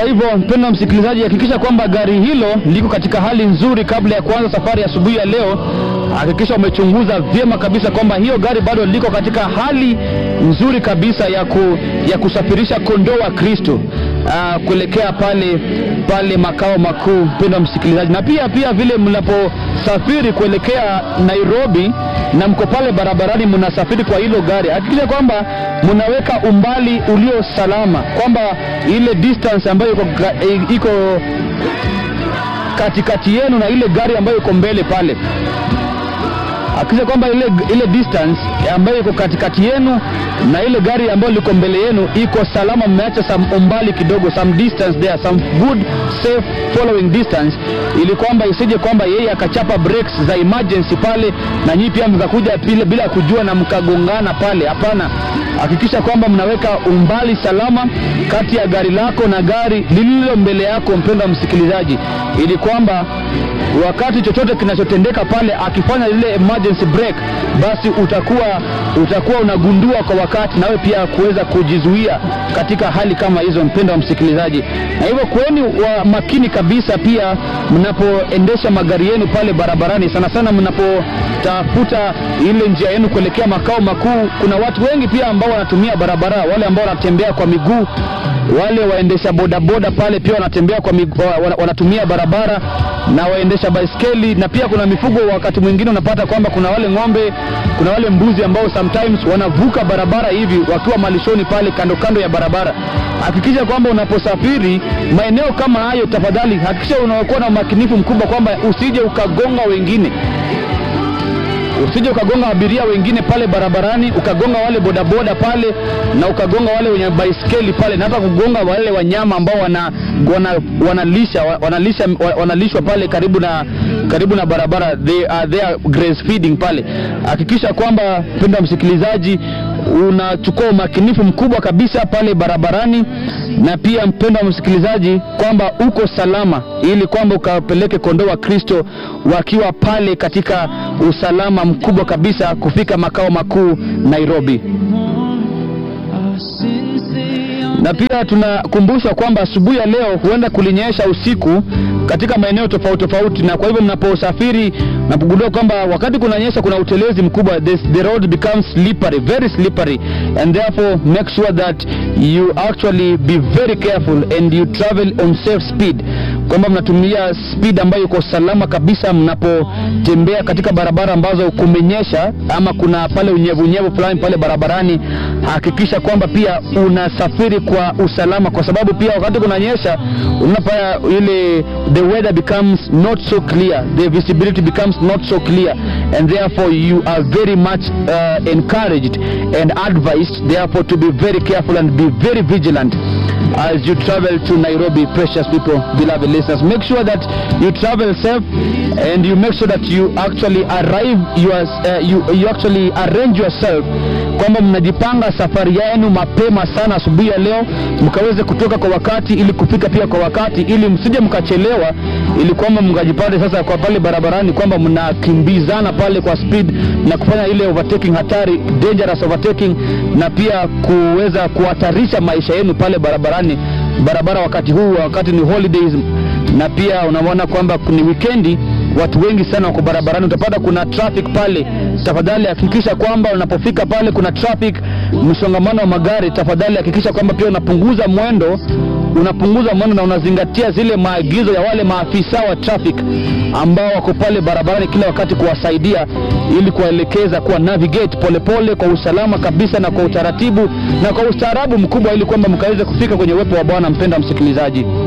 kwa hivyo mpendwa msikilizaji, hakikisha kwamba gari hilo liko katika hali nzuri kabla ya kuanza safari asubuhi ya, ya leo. Hakikisha umechunguza vyema kabisa kwamba hiyo gari bado liko katika hali nzuri kabisa ya, ku, ya kusafirisha kondoo wa Kristo uh, kuelekea pale pale makao makuu, mpendwa msikilizaji, na pia pia vile mnaposafiri kuelekea Nairobi na mko pale barabarani mnasafiri kwa hilo gari, hakikisha kwamba mnaweka umbali ulio salama, kwamba ile distance ambayo iko, iko katikati yenu na ile gari ambayo iko mbele pale hakikisha kwamba ile, ile distance ambayo iko katikati yenu na ile gari ambayo liko mbele yenu iko salama, mmeacha some umbali kidogo, some distance there, some good safe following distance, ili kwamba isije kwamba yeye akachapa brakes za emergency pale na nyinyi pia mkakuja bila, bila kujua na mkagongana pale. Hapana, hakikisha kwamba mnaweka umbali salama kati ya gari lako na gari lililo mbele yako, mpendwa msikilizaji, ili kwamba wakati chochote kinachotendeka pale akifanya lile emergency break, basi utakuwa utakuwa unagundua kwa wakati, nawe pia kuweza kujizuia katika hali kama hizo, mpendwa msikilizaji. Na hivyo kuweni wa makini kabisa pia mnapoendesha magari yenu pale barabarani, sana sana mnapotafuta ile njia yenu kuelekea makao makuu. Kuna watu wengi pia ambao wanatumia barabara, wale ambao wanatembea kwa miguu wale waendesha bodaboda pale pia wanatembea kwa miguu, wanatumia barabara na waendesha baiskeli, na pia kuna mifugo. Wakati mwingine unapata kwamba kuna wale ng'ombe, kuna wale mbuzi ambao sometimes wanavuka barabara hivi wakiwa malishoni pale kando kando ya barabara. Hakikisha kwamba unaposafiri maeneo kama hayo, tafadhali hakikisha unakuwa na umakinifu mkubwa kwamba usije ukagonga wengine usije ukagonga abiria wengine pale barabarani, ukagonga wale bodaboda pale na ukagonga wale wenye baiskeli pale, na hata kugonga wale wanyama ambao wana, wana, wanalisha, wanalisha, wanalishwa pale karibu na karibu na barabara, they are, they are graze feeding pale. Hakikisha kwamba mpendwa msikilizaji, unachukua umakinifu mkubwa kabisa pale barabarani, na pia mpendwa msikilizaji, kwamba uko salama, ili kwamba ukapeleke kondoo wa Kristo wakiwa pale katika usalama mkubwa kabisa kufika makao makuu Nairobi. Na pia tunakumbushwa kwamba asubuhi ya leo huenda kulinyesha usiku katika maeneo tofauti tofauti, na kwa hivyo mnaposafiri mnapogundua kwamba wakati kunanyesha kuna utelezi mkubwa, the, the road becomes slippery, very slippery and therefore make sure that you actually be very careful and you travel on safe speed, kwamba mnatumia speed ambayo iko salama kabisa mnapotembea katika barabara ambazo kumenyesha ama kuna pale unyevunyevu fulani pale barabarani. Hakikisha kwamba pia unasafiri kwa usalama, kwa sababu pia wakati kunanyesha unapaya ile the weather becomes not so clear, the visibility becomes not so clear and therefore you are very much uh, encouraged and advised therefore to be very careful and be very vigilant as you travel to Nairobi, precious people, beloved listeners. Make sure that you travel safe and you make sure that you actually arrive, your, uh, you, you actually arrange yourself kwamba mnajipanga safari yenu mapema sana asubuhi ya leo, mkaweze kutoka kwa wakati ili kufika pia kwa wakati, ili msije mkachelewa, ili kwamba mkajipate sasa kwa pale barabarani kwamba mnakimbizana pale kwa speed na kufanya ile overtaking hatari, dangerous overtaking, na pia kuweza kuhatarisha maisha yenu pale barabarani barabara wakati huu, wakati ni holidays, na pia unaona kwamba ni wikendi watu wengi sana wako barabarani, utapata kuna traffic pale. Tafadhali hakikisha kwamba unapofika pale kuna traffic, msongamano wa magari, tafadhali hakikisha kwamba pia unapunguza mwendo, unapunguza mwendo na unazingatia zile maagizo ya wale maafisa wa traffic ambao wako pale barabarani kila wakati kuwasaidia, ili kuwaelekeza kuwa navigate polepole pole, kwa usalama kabisa na kwa utaratibu na kwa ustaarabu mkubwa, ili kwamba mkaweze kufika kwenye uwepo wa Bwana. Mpenda msikilizaji